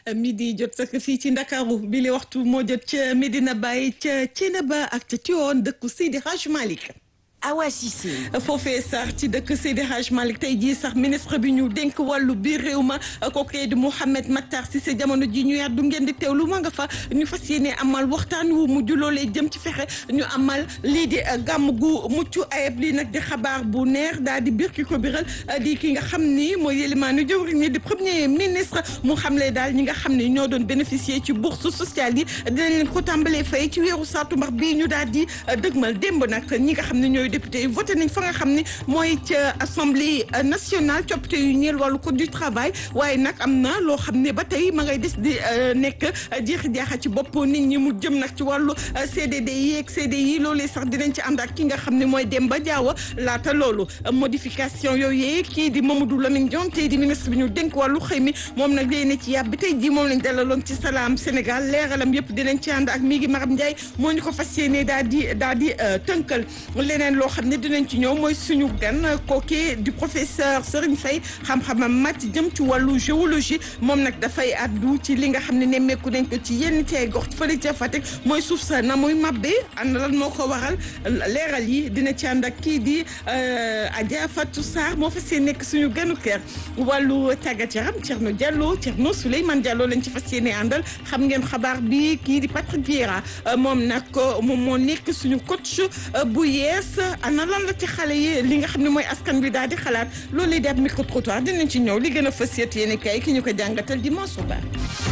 midi jot sax fii ci Ndakaaru bi li waxtu moo jot ca Medina Baye ca Thiénaba ak ca Tivaouane dëkku Seydi Hadj Malick Awa Cissé foofee sax ci dëkk Seydi Hadj Malick tey jii sax ministre bi ñu dénk wàllu biir réew ma kookee di Mouhamed Matar Cissé jamono ji ñu yàddu ngeen di teewlu ma nga fa ñu fas yéene amal waxtaan wu mujj loolee jëm ci fexe ñu amal lii di gàmm gu mucc ayib lii nag di xabaar bu neex daal di biir ki ko biral di ki nga xam ni mooy yélimaanu jëwriñ ñi di premier ministre mu xamle daal ñi nga xam ni ñoo doon bénéficier ci bourse sociale yi dinañ leen ko tàmbalee fay ci weeru saatumbar bii ñu daal di dëgmal démb nag ñi nga xam ne ñooy député yi voté nañ fa nga xam ne mooy ca assemblée nationale coppite yu ñeel wàllu code du travail waaye nag am na loo xam ne ba tey ma ngay des di nekk jeexi jaaxa ci bopp nit ñi mu jëm nag ci wàllu CDD yi ak CDI loolee sax dinañ ci ànd ak ki nga xam ne mooy Demba Diawa laata loolu modification yooyu kii di Mamadou Lamine Dione tey di ministre bi ñu dénk wàllu xëy mi moom nag léegi ne ci yàb bi tey jii moom lañ dalaloon ci salaam Sénégal leeralam yëpp dinañ ci ànd ak mi ngi Maram Ndiaye moo ñu ko fas yéene daal di daal di tënkal leneen loo xam ne dinañ ci ñëw mooy suñu gan kooke di professeur Serigne Faye xam-xamam màcc jëm ci wàllu géologie moom nag dafay addu ci li nga xam ne nemmeeku nañ ko ci yenn ci ay gox fële ca Fatick mooy suuf sa na muy mabbe ànd lan moo ko waral leeral yi dina ci ànd ak kii di Adja Fatou Sarr moo fas yéene nekk suñu ganu kër wàllu tàggat yaram Thierno Diallo Thierno Souleymane Diallo lañ ci fas yéene àndal xam ngeen xabaar bi kii di Patrick Vieira moom nag moom moo nekk suñu coach bu yees ana lan la ci xale yi li nga xam ne mooy askan bi daal di xalaat loolu lay di ab micro trottoir dinañ ci ñëw li gën a fës yéet yéen kay ki ñu ko jàngatal di Mansour Ba.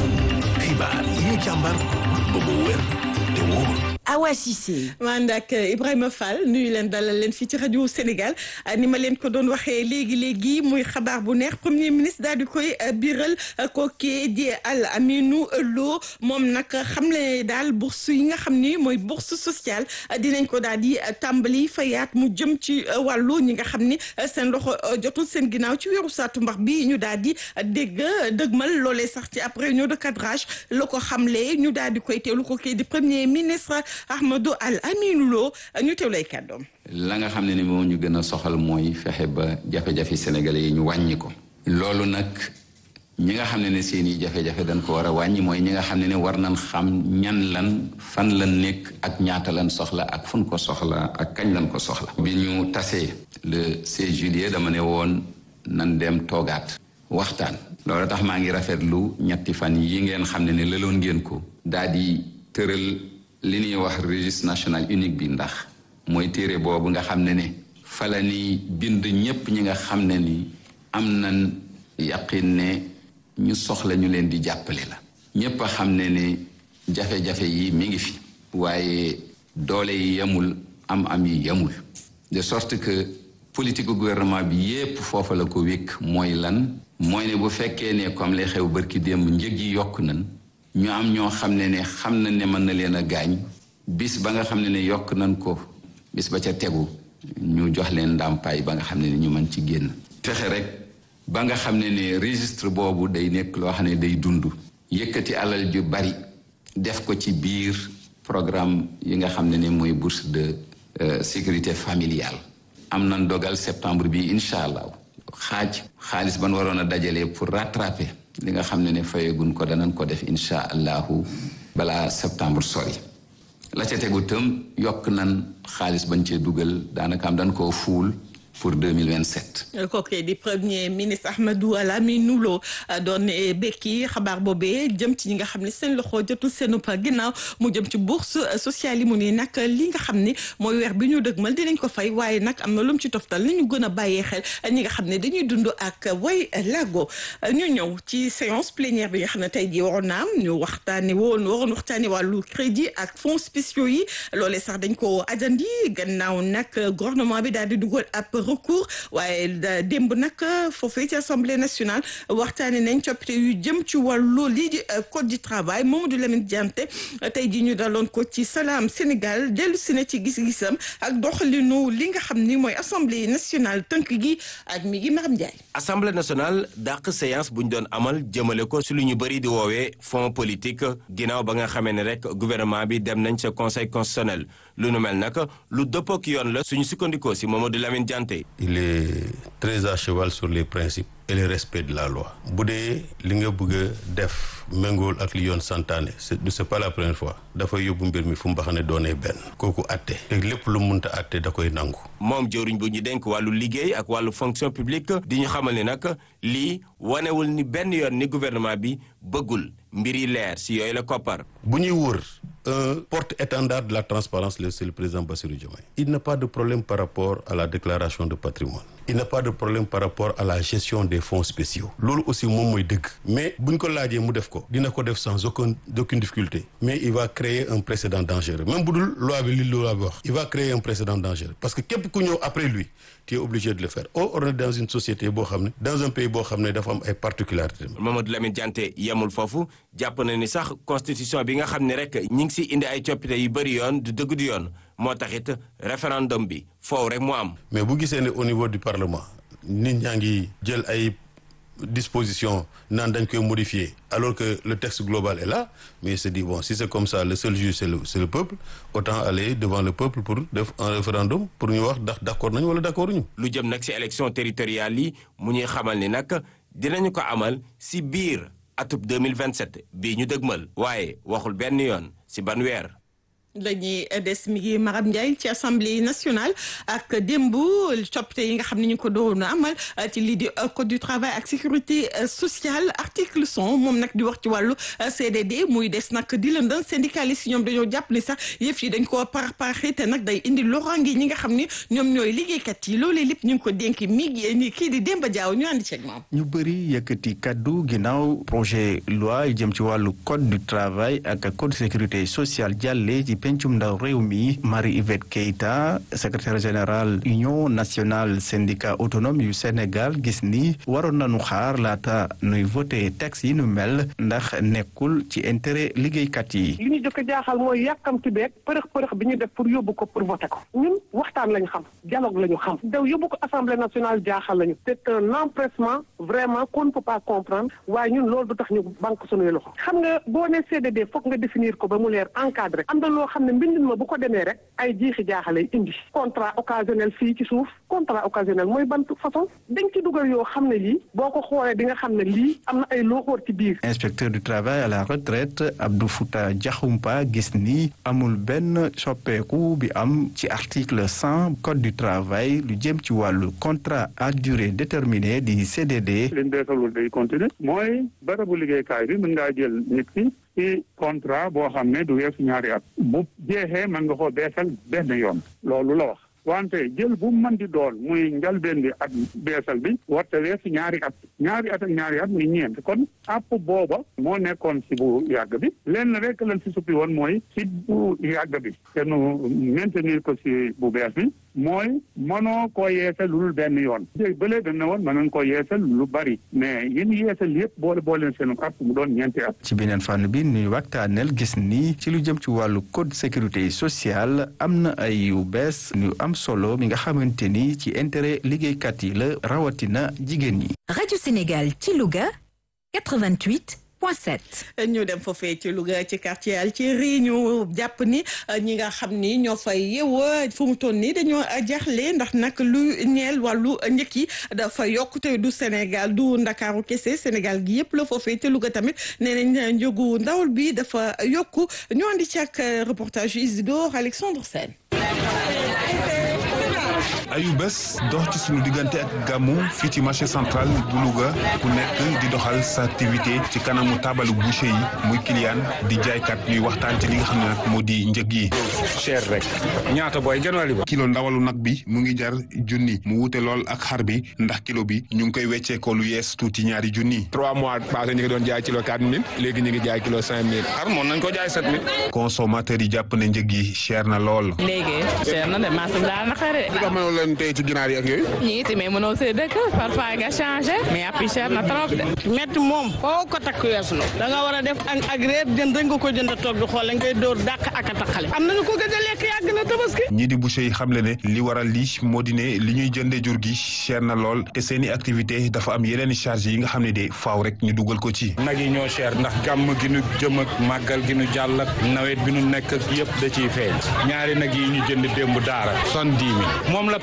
xibaar yi ñu càmbar ba mu wér te wóor. Awa Cissé. man ak Ibrahima Fall nuyu leen dalal leen fii ci rajo Sénégal ni ma leen ko doon waxee léegi léegi muy xabaar bu neex premier ministre daal di koy biral kooku di Al Aminou Lo moom nag xam le daal bourse yi nga xam ni mooy bourse sociale dinañ ko daal di tàmbali fayaat mu jëm ci wàllu ñi nga xam ni seen loxo jotul seen ginnaaw ci weeru saatumbar bi ñu daal di dégg dëgmal loolee sax ci après réunion de cadrage la ko xamle ñu daal di koy teewlu kooku di premier ministre. Ahmadou Al Aminou Lo ñu teew lay kàddoom la nga xam ne ni moo ñu gën a soxal mooy fexe ba jafe-jafe sénégalais yi ñu wàññi ko loolu nag ñi nga xam ne ne seen i jafe-jafe dañ ko war a wàññi mooy ñi nga xam ne ne war nañ xam ñan lan fan lan nekk ak ñaata lan soxla ak fun ko soxla ak kañ lan ko soxla bi ñu tasee le 16 juillet dama ne woon nan dem toogaat waxtaan loolu tax maa ngi rafetlu ñetti fan yi ngeen xam ne ne lëloon ngeen ko daal di tëral li ñuy wax registre national unique bi ndax mooy téere boobu nga xam ne ne fala ni bind ñépp ñi nga xam ne ni am nañ yaqin ne ñu soxla ñu leen di jàppale la ñépp a xam ne ne jafe-jafe yi mi ngi fi waaye doole yi yemul am am yi yemul de sorte que politique gouvernement bi yépp foofa la ko wékk mooy lan mooy ne bu fekkee ne comme lay xew bërki démb njëg yi yokk nañ ñu am ñoo xam ne ne xam na ne mën na leen a gaañ bis ba nga xam ne ne yokk nañ ko bis ba ca tegu ñu jox leen ndàmpaay ba nga xam ne ne ñu mën ci génn fexe rek ba nga xam ne ne registre boobu day nekk loo xam ne day dund yëkkati alal ju bari def ko ci biir programme yi nga xam ne ne mooy bourse de sécurité familiale am nañ dogal septembre bi incha allah xaaj xaalis ban waroon a dajalee pour rattraper li nga xam ne ne fayegun ko danañ ko def incha allahu balaa septembre sori la ca tegu tam yokk nan xaalis bañ cee dugal daanaka am dañ koo fuul pour 2027. kooku di premier ministre Ahmadou Al Aminou Lo doon bekki xabaar boobee jëm ci ñi nga xam ne seen loxo jotul seen ginnaaw mu jëm ci bourse sociale yi mu ni nag li nga xam ne mooy weer bi ñu dëgmal dinañ ko fay waaye nag am na lu mu ci toftal li ñu gën a bàyyee xel ñi nga xam ne dañuy dund ak way lago ñu ñëw ci séance plénière bi nga xam ne tey jii waroon na am ñu waxtaanee woon waroon waxtaanee wàllu crédit ak fonds spéciaux yi loolee sax dañ ko ajandi gannaaw nag gouvernement bi daal di dugal ab recours waaye démb nag foofee ci assemblée nationale waxtaanee nañ coppite yu jëm ci wàllu lii di code du travail Mamadou Lamine Diante tey jii ñu daloon ko ci Salam Sénégal dellu si na ci gis-gisam ak doxalinu li nga xam ni mooy assemblée nationale tënk gi ak mi ngi Maram Ndiaye. assemblée nationale dàq séance bu ñu doon amal jëmale ko si lu ñu bëri di woowee fonds politique ginnaaw ba nga xamee ne rek gouvernement bi dem nañ sa conseil constitutionnel lu nu mel nag lu dëppook yoon la suñu sukkandikoo si Mamadou Lamine Diante. il est très à cheval sur les principes et le respect de la loi bu dee li nga bëgg a def méngool ak li yoon santaane c'est c'est pas la première fois dafay yóbbu mbir mi fu mbaxane doonee benn kooku atte te lépp lu munta atte da koy nangu moom jëwriñ bu ñu denk wàllu liggéey ak wàllu fonction publique di ñu xamal ni nag lii wanewul ni benn yoon ni gouvernement bi bëggul mbir yi leer si yooyu la koppar bu ñuy wër un porte-étendard de la transparence c'est le président Bassirou Diomaye il n'a pas de problème par rapport à la déclaration de patrimoine il n'a pas de problème par rapport à la gestion des fonds spéciaux loolu aussi moom mooy dëgg mais buñ ko laajee mu def ko dina ko def sans aucun aucune difficulté mais il va créer un précédent dangereux même bu dul loi bi li loi bi wax il va créer un précédent dangereux parce que képp ku ñëw après lui tu es obligé de le faire or on est dans une société boo xam ne dans un pays boo xam ne dafa am ay particularités Mamadou Lamine Diante yemul foofu jàpp na ni sax constitution bi nga xam ne rek ñi ngi si indi ay coppite yu bëri yoon du dëgg du yoon moo taxit référendum bi foofu rek mu am. mais bu gisee ne au niveau du parlement nit ñaa ngi jël ay dispositions naan dañ koy modifier alors que le texte global est là mais il se dit bon si c'est comme ça le seul juge c'est le c'est le peuple autant aller devant le peuple pour def un référendum pour ñu wax ndax d'accord nañu wala d'accord ñu. lu jëm nag si élection territoriale yi mu ñuy xamal ni nag dinañu ko amal si biir atub 2027 bii ñu dëgmal waaye waxul benn yoon si ban weer. dañuy des mi ngi Maram Ndiaye ci assemblée nationale ak démb coppite yi nga xam ne ñu ko doon amal ci lii di code du travail ak sécurité sociale article cent moom nag di wax ci wàllu CDD muy des nag di lëndën syndicaliste ñoom dañoo jàpp ni sax yëf yi dañ koo par parxi te nag day indi loraange ñi nga xam ni ñoom ñooy liggéeykat yi loolee lépp ñu ngi ko dénk mi ngi kii di Demba Diaw ñu àndi ceeg moom. ñu bëri yëkkati kaddu ginnaaw projet loi jëm ci wàllu code du travail ak code sécurité sociale jàlle ci pencum ndaw réew mi Marie-Yvette Keita secrétaire général union nationale syndicat autonome yu Sénégal gis ni waroon nañu xaar laata nuy voté texte yi nu mel ndax nekkul ci intérêt liggéeykat yi. li ñu jëkk jaaxal mooy yàkkamti beeg përëx përëx bi ñu def pour yóbbu ko pour voté ko ñun waxtaan lañu xam dialogue lañu xam daw yóbbu ko assemblée nationale jaaxal lañu c'est un empressement vraiment qu'on ne peut pas comprendre waaye ñun loolu du tax ñu banque suñuy loxo xam nga boo ne CDD foog nga définir ko ba mu leer encadré am na loo xam ne mbindin ma bu ko demee rek ay jiixi jaaxalay indi contrat occasionnel fii ci suuf contrat occasionnel mooy ban façon dañ ci dugal yoo xam ne lii boo ko xoolee di nga xam ne lii am na ay looxoor ci biir inspecteur du travail à la retraite Abdou Fouta Diakhoumpa gis ni amul benn soppeeku bi am ci article cent code du travail lu jëm ci wàllu contrat à durée déterminée di CDD. liñ beesalul day continuer mooy barabu liggéeykaay bi mën ngaa jël nit ki ci contrat boo xam ne du weesu ñaari at bu jeexee mën nga koo beesal benn yoon loolu la wax wante jël bu mën di doon muy njalbeen bi at beesal bi warte weesu ñaari at ñaari at ak ñaari at muy ñeent kon àpp booba moo nekkoon si bu yàgg bi lenn rek lañ si suppi woon mooy si bu yàgg bi te nu maintenir ko si bu bees bi mooy mënoo koo yeesal lu benn yoon jéeg bële dañ ne woon mënoon koo yeesal lu bari mais yéen yeesal yëpp boole boole seen at mu doon ñeenti at ci beneen fànn bi nuy waxtaaneel gis ni ci lu jëm ci wàllu code sécurité sociale am na ay yu bees ñu am solo mi nga xamante ni ci intérêt liggéeykat yi la rawatina jigéen ñi. Radio Sénégal ci Louga 88. ñu dem foofee ci Louga ci quartier Alceri ñu jàpp ni ñi nga xam ni ñoo fay yeewoo fu mu toll nii dañoo jaaxle ndax nag lu ñeel wàllu njëkk yi dafa yokk te du Sénégal du Ndakaaru kese Sénégal gi yëpp la foofee te Louga tamit nee nañ njëgu ndawal bi dafa yokku ñu andi ci ak reportage Isidore Alexandre Sène. ayu bés dox ci suñu diggante ak gàmmu fii ci marché central bu Louga ku nekk di doxal sa activité ci kanamu taabalu boucher yi muy client di jaaykat ñuy waxtaan ci li nga xam ne nag moo di njëg yi. cher rek ñaata booy genn wàll ba. kilo ndawalu nag bi mu ngi jar junni mu wute lool ak xar bi ndax kilo bi ñu ngi koy wecceekoo lu yees tuuti ñaari junni. trois mois passé ñu ngi doon jaay kilo quatre mille léegi ñu ngi jaay kilo cinq mille xar moom nañ ko jaay sept mille. consommateur yi jàpp ne njëg yi cher na lool. léegi cher na de marché bi daal na xare. leen tey ci ginaar yi ak yooyu. ñii it mais mënoo see dëkk parfois nga changé mais après cher na trop de. métti moom foo ko takk weesu na da nga war a def añ ak reer jënd rek nga ko jënd toog di xool ngay dóor dàq ak a taxale am nañu ko gëj a lekk yàgg na tabaski. ñii di boucher yi xamle ne li waral lii moo di ne li ñuy jëndee jur gi cher na lool te seeni activité dafa am yeneen i charge yi nga xam ne de faaw rek ñu dugal ko ci. nag yi ñoo cher ndax gàmm gi nu jëm ak màggal gi nu jàll ak nawet bi nu nekk yëpp da ciy feeñ ñaari nag yi ñu jënd démb daara soixante-dix mille moom la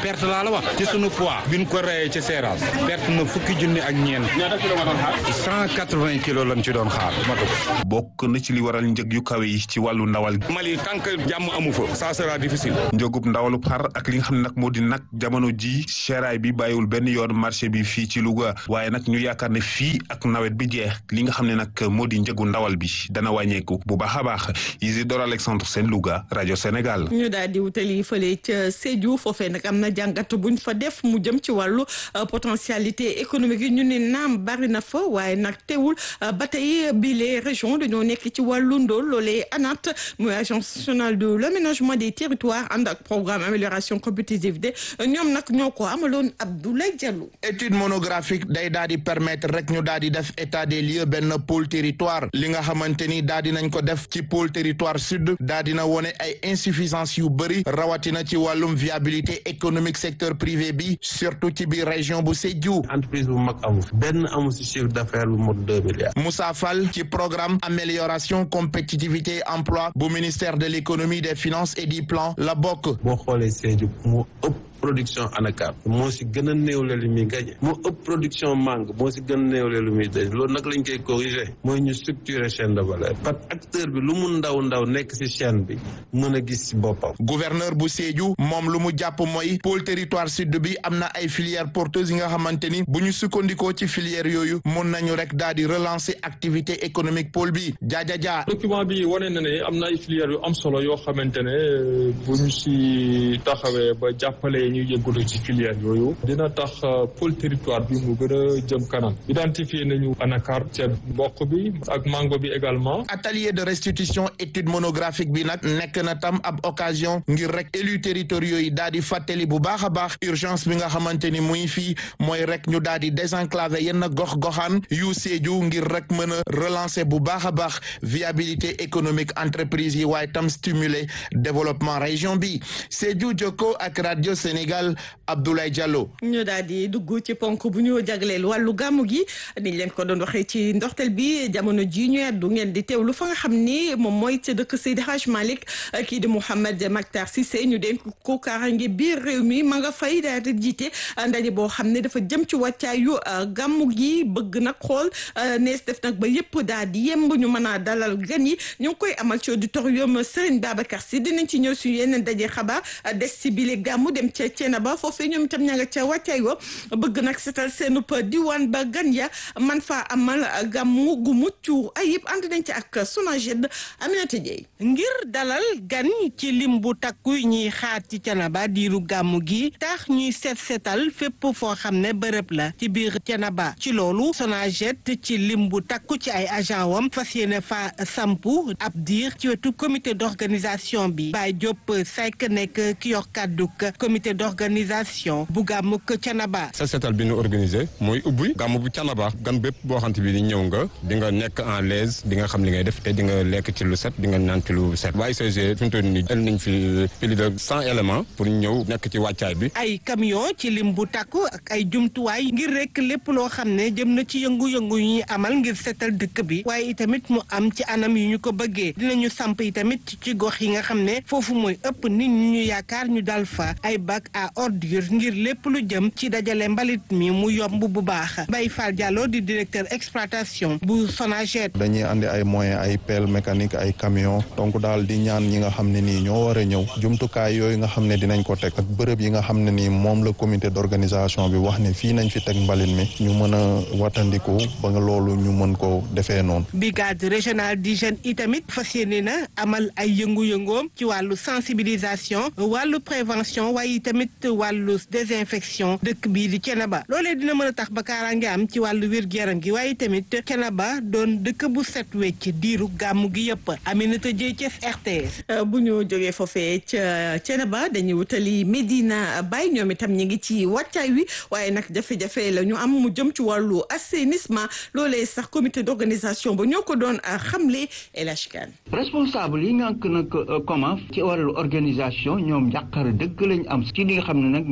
perte laa la wax ci sunu poids bi ñu ko reyee ci seeraas perte na fukki junni ak ñeent ñaata kilo nga doon xaar cent quatre-vingts kilos lañ ci doon xaar matu ko bokk na ci li waral njëg yu kawe yi ci wàllu ndawal Mali tant que jàmm amu fa ça sera difficile njëgub ndawalu xar ak li nga xam ne nag moo di nag jamono ji seeraay bi bàyyiwul benn yoon marché bi fii ci Louga waaye nag ñu yaakaar ne fii ak nawet bi jeex li nga xam ne nag moo di njëgu ndawal bi dana wàññeeku bu baax a baax Isidore Alexandre Sène Louga rajo Sénégal. ñu daal di wutali fële ca Sédhiou foofee nag am na jàngat buñ fa def mu jëm ci wàllu potentialité économique yi ñu ne naam bari na fa waaye nag teewul ba tey bii les régions dañoo nekk ci wàllu ndóol loolee ANAT muy agence nationale de l'aménagement des territoires ànd ak programme amélioration compétitivité ñoom nag ñoo ko amaloon Abdoulaye Diallo. étude monographique day daal di permettre rek ñu daal di def état des lieux benn pôle territoire li nga xamante ni daal di nañ ko def ci pôle territoire sud daal dina wone ay insuffisance yu bëri rawatina ci wàllum viabilité économique secteur privé bi surtout ci biir région bu Sédhiou. entreprise bu mag amu fi benn amu si chiffre d'affaires bu mot deux milliards. Moussa Fall ci programme amélioration compétitivité emploi bu ministère de l'économie des finances et du plan la bokk. boo xoolee Sédhiou moo ëpp. production ANACAM moo si gën a néewle lu muy gañe moo ëpp production mangue moo si gën a néewle lu muy daj loolu nag lañ koy corriger mooy ñu structurer chaîne de valeur parce que acteur bi lu mu ndaw ndaw nekk si chaîne bi mën a gis si boppam. gouverneur bu Sédhiou moom lu mu jàpp mooy pôle territoire sud bi am na ay filières porteuses yi nga xamante ni bu ñu sukkandikoo ci filières yooyu mun nañu rek daal di relancer activité économique pôle bi jaaja jaa. document bi wane na ne am na ay filières yu am solo yoo xamante ne bu ñu si taxawee ba jàppale. ñu yëngatu ci filière yooyu dina tax pôle territoire bi mu gën a jëm kanam identifié nañu anacar ceeb mboq bi ak mango bi également atelier de restitution étude monographique bi nag nekk na tam ab occasion ngir rek élus territoriaux yi daal di fàttali bu baax a baax urgence bi nga xamante ni muy fii mooy rek ñu daal di désenclaver yenn gox-goxaan yu Sédhiou ngir rek mën a relancer bu baax a baax viabilité économique entreprise yi waaye tam stimuler développement région bi Sédhiou Jokko ak radio Sénégal Abdoulaye Diallo. ñu daal di dugg ci ponk bu ñu jagleel wàllu gàmmu gi niñ leen ko doon waxee ci ndorteel bi jamono ji ñu du ngeen di teewlu fa nga xam ni moom mooy ca dëkk Seydi Hadj Malick kii di Mouhamed Mactar Cissé ñu dénk ko kaaraange biir réew mi ma nga fay daal di jiite ndaje boo xam ne dafa jëm ci wàccaayu gàmmu gi bëgg nag xool nees def nag ba yëpp daal di yemb ñu mën a dalal gan yi ñu ngi koy amal ci auditorium Serigne Babacar Sy dinañ ci ñëw suñu yeneen daje xabaar des si bile gàmmu dem ca Thiénaba foofee ñoom itam ña nga ca wàccaay wa bëgg nag seetal seenub diwaan ba gan ya man faa amal gàmmu gu mucc ayib ànd nañ ci ak Sonaged Aminata Dieye ngir dalal gan ci lim bu takku ñuy xaar ci Thiénaba diiru gàmmu gi tax ñuy seet seetal fépp foo xam ne bërëb la ci biir Thiénaba ci loolu Sonaged ci lim bu takku ci ay agent wam fas yéene fa sampu ab diir ci wetu comité d'organisation bi Baye Diop Seck nekk ki yor kàdduk comité d'organisation bu gàmmuk Thiénaba set setal bi ñu organisé mooy ubbi gàmm bu Thiénaba gan bépp boo xamante bi di ñëw nga di nga nekk en l'aise di nga xam li ngay def te di nga lekk ci lu set di nga naan ci lu set waaye UCG fi mu toll nii jël nañ fi plus de cent éléments pour ñëw nekk ci wàccaay bi ay camion ci lim bu takku ak ay jumtuwaay ngir rek lépp loo xam ne jëm na ci yëngu-yëngu yu ñuy amal ngir setal dëkk bi waaye itamit mu am ci anam yu ñu ko bëggee dinañu samp itamit ci gox yi nga xam ne foofu mooy ëpp nit ñi ñu yaakaar ñu dal fa ay bac à ordure ngir lépp lu jëm ci dajale mbalit mi mu yomb bu baax Baye Fall Diallo di directeur exploitation bu Sonaged dañuy andi ay moyens ay pelle mécanique ay camion donc daal di ñaan ñi nga xam ne nii ñoo war a ñëw jumtukaay yooyu nga xam ne dinañ ko teg ak bërëb yi nga xam ne nii moom la comité d'organisation bi wax ne fii nañ fi teg mbalit mi ñu mën a wattandiku ba nga loolu ñu mën ko defee noonu brigade régionale d'hygiène itamit fas yéene na amal ay yëngu-yëngoom ci wàllu sensibilisation wàllu prévention waaye tamit wàllu désinfection dëkk bii di Thiénaba loolee dina mën a tax ba kaaraange am ci wàllu wér-gu-yaram gi waaye tamit Thiénaba doon dëkk bu set wecc diiru gàmmu gi yëpp Aminata Dieye Thiès RTS. bu ñu jógee foofee ca Thiénaba dañuy wutali Medina Baye ñoom itam ñu ngi ci wàccaay wi waaye nag jafe-jafe la ñu am mu jëm ci wàllu assainissement loolee sax comité d'organisation ba ñoo ko doon xamle El Hadj Kane responsable yi ngànk nag comment ci wàllu organisation ñoom njàqare dëgg lañ am ci li nga xam ne nag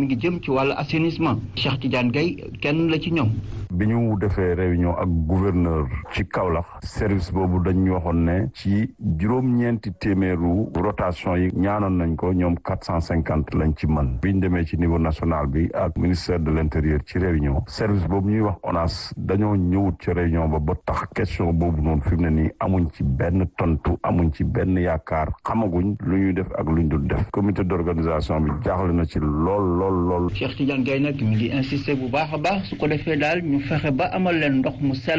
mi ngi jëm ci wàllu assainissement Cheikh Tidiane Gaye kenn la ci ñoom. bi ñu defee réunion ak gouverneur ci Kaolack service boobu dañ ñu waxoon ne ci juróom-ñeenti téeméeru rotation yi ñaanoon nañ ko ñoom quatre cent cinquante lañ ci mën bi ñu demee ci niveau national bi ak ministère de l'intérieur ci réunion service boobu ñuy wax ONAS dañoo ñëwut ci réunion ba ba tax question boobu noonu fi mu ne nii amuñ ci benn tontu amuñ ci benn yaakaar xamaguñ lu ñuy def ak lu ñu dul def comité d'organisation bi jaaxle na ci lool lool lool. Cheikh Tidiane Gaye nag mi ngi insister bu baax a baax su ko defee daal ñu fexe ba amal leen ndox mu sell